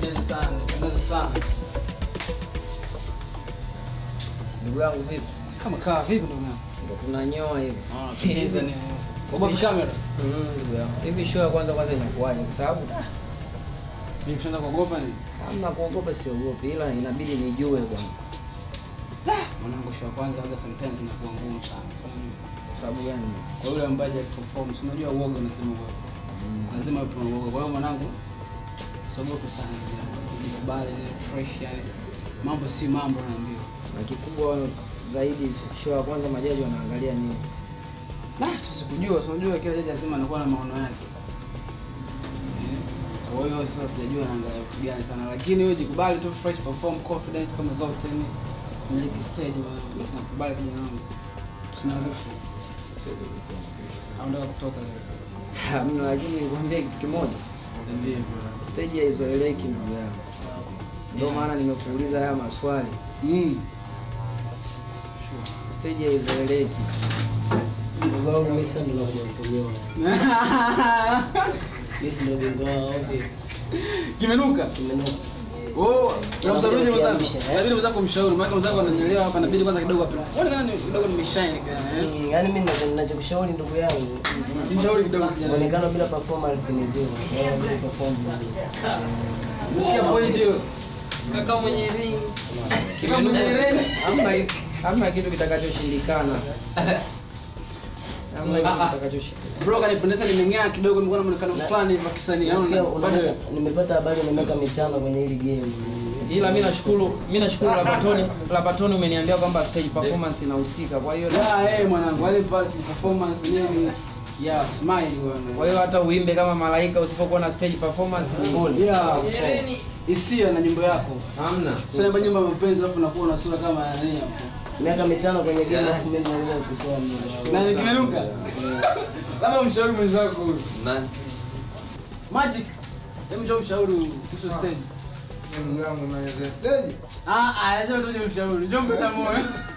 Pendeza sana, pendeza sana. Ndugu yangu vipi? Kama kaa vipi ndugu yangu? Ndo tunanyoa hivi. Ah, pendeza ni. Ogopi kamera. Mm, ndugu yangu. Hivi show ya kwanza kwanza inakuwaje? Kwa sababu ah, Mimi kishaanza kuogopa ni. hamna kuogopa, siogopi, ila inabidi nijue kwanza. Mwanangu show ya kwanza hata sometimes inakuwa ngumu sana. Kwa nini? Kwa sababu gani? Kwa yule ambaye haja perform, si unajua uoga lazima uwe. Lazima uwe na uoga. Kwa hiyo mwanangu usiogope sana. Jikubali ile fresh yani. Mambo si mambo naambiwa. Na kikubwa zaidi show ya kwanza majaji wanaangalia nini? Nah, sisi kujua, si unajua kila jaji lazima anakuwa na maono yake. Eh, Kwa hiyo sasa sijajua naangalia vitu gani sana, lakini wewe jikubali tu fresh perform confidence kama zote ni miliki stage wa basi nakubali kijana wangu. Tusinarusha. Au ndio kutoka leo. Hamna, lakini nikwambie kitu kimoja, Ndio. stage haizoeleki ndugu yangu. Ndio maana nimekuuliza haya maswali. Mm. Stage haizoeleki. Ndugu wangu mimi sasa ndo nakuja kuponyoa. Mimi si ndo bingwa wao vipi? Kimenuka. Kimenuka. Oh, unamshauri mwenzako. Kiamsha, eh? Inabidi mwenzako umshauri, maana mwenzako ananyelewa hapa, inabidi kwanza kidogo hapa. Wewe kwanza kidogo nimeshine eh. Mm, Yaani mimi ninacho- ninachokushauri ndugu yangu, Mshauri kidogo kijana. muonekano bila performance ni zero. Yaani bila perform vizuri. Umesikia point hiyo? Kaka mwenye ring. Kama Hamna hamna kitu kitakachoshindikana. Hamna kitu Ah, ah. kitakachoshindikana. Bro kanipendeza nimeng'aa kidogo nimekuwa na muonekano fulani wa kisanii. Nasikia Au una- bado nimepata habari na miaka mitano kwenye hili game. Ila mimi nashukuru, mimi nashukuru Labatoni, Labatoni umeniambia kwamba stage performance inahusika. Kwa hiyo ya eh mwanangu wale pale si performance yenyewe ni ya smile bwana. kwa hiyo hata uimbe kama malaika usipokuwa na stage performance ni bure. ya hisia na nyimbo yako. Hamna. Sasa nyimbo nyimbo ya mapenzi alafu unakuwa na sura kama ya nani hapo. Miaka mitano kwenye game alafu mimi naweza kutoa mmoja Na wangu. kimenuka. Labda mshauri mwenzako huyu. Nani? Magic. Hebu njoo mshauri kuhusu stage. Ndugu yangu naweza stage. Ah ah, lazima tuje mshauri. Njoo mbeta moyo.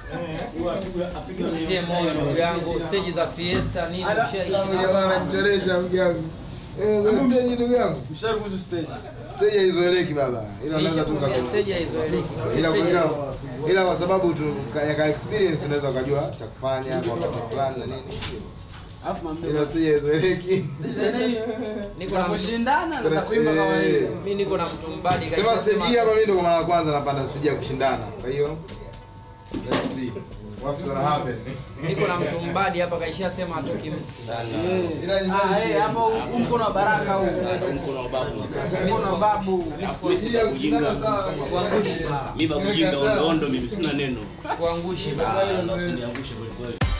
Nitie moyo ndugu yangu, stage za fiesta nini Ala, Kama ushaishi. jamaa ananichelesha ndugu yangu. Eh, za stage ndugu yangu. Mshauri kuhusu stage. Stage haizoeleki baba. Ila unaweza tu Nishakwambia kaka. stage haizoeleki. Ila kwa Stage- ila, ila kwa sababu tu ka- ya ka experience unaweza ukajua cha kufanya kwa wakati fulani na nini. Alafu mwambie. Ila stage haizoeleki. Niko na mtu- kushindana na kuimba kama Eh. hiyo. mimi niko na mtu mbadi Sema stage hii hapa mimi ndo kwa mara ya kwanza napanda stage ya kushindana. Kwa hiyo let's see what's gonna happen. niko na mtu mbadi hapa kaishia sema atoki mtu. Ila nyumbani Ah, si- eh, hapo huu mkono wa baraka huu. Mkono wa babu. Stage ya kushindana sana. Sikuangushi baba. mi bakujinga ondo ondo mimi sina neno Sikuangushi baba. Alafu niangushe kweli kweli